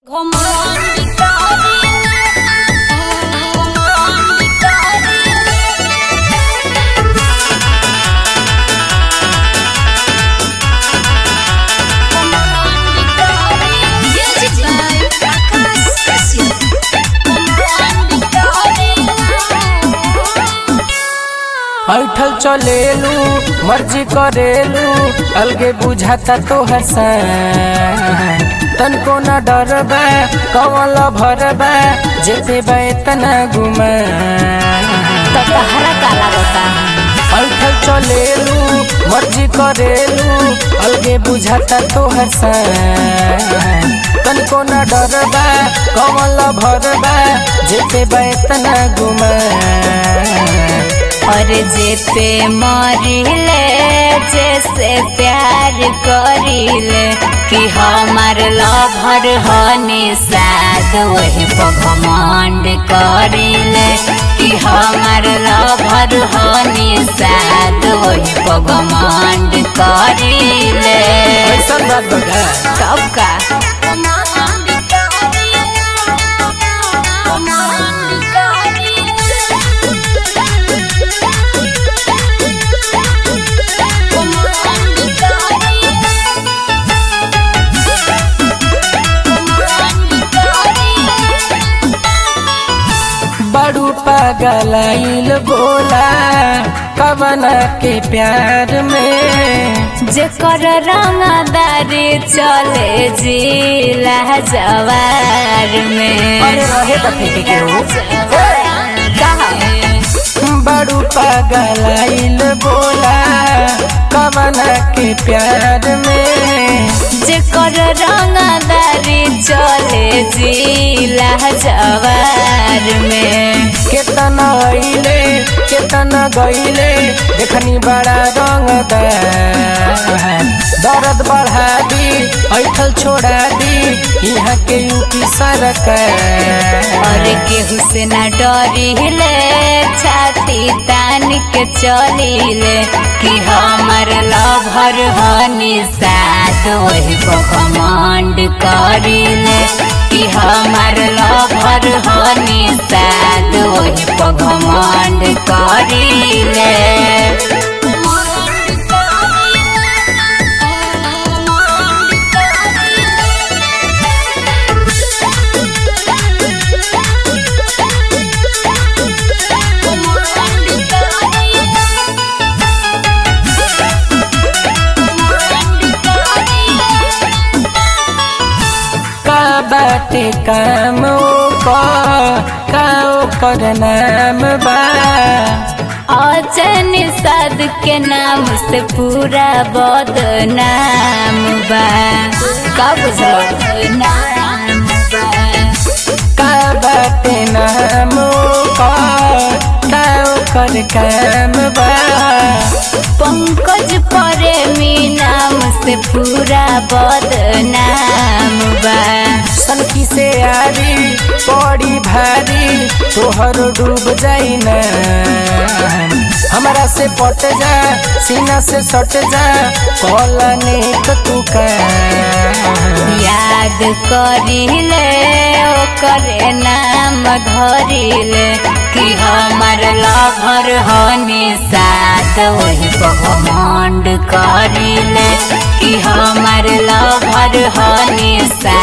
ऐठल चलेलू मर्जी करेलू अलगे बुझाता तो हसन तनको न डरबा कवल भरबा जेते बा तना घुमा तहरा काला बता ऐठल चलेलू मर्जी करेलू अलगे बुझाता तो हसन तनको न डरबा कवल भरबा जेते बा तना घुमा और जेते मरिले जैसे प्यार करिले कि हमार लभर हनी साथ वही पगमंड करिले कि हमार लभर हनी साथ वही पगमंड करिले ऐसा बात बगा तब का बड़ू पागलाइल बोला कवना के प्यार में जेकर रंगदारी चले जिला जवार में अरे रहे त फेंके के हो बड़ू पागलाइल बोला कवना के प्यार में जेकर रंगदारी चले जिला जवार में केतना अइले केतना गइले देखनी बड़ा रंगदार दर्द बढ़ा दी ऐठल छोड़ा दी यहाँ के यूपी सरकार और केहू से न डरिले छाती तान के चलिले कि हमर लभर हनी साथ वही पखमंड करिले कि हमर लभर हनी साथ वही पखमंड करिले का बाटे काम ओकर का ओकर नाम बा अजन साध के नाम से पूरा बदनाम बा का बुझल नाम बा का बाटे नाम ओकर का ओकर काम बा पंकज प्रेमी नाम से पूरा बदनाम बा सनकी से आरी बड़ी भारी तोहर डूब जाई ना हमरा से पट जा सीना से सट जा कॉलने तू का याद करिले ओकर नाम धरिले कि हमर लभर हनी साथ वही पगमंड करिले कि हमर लभर हनी साथ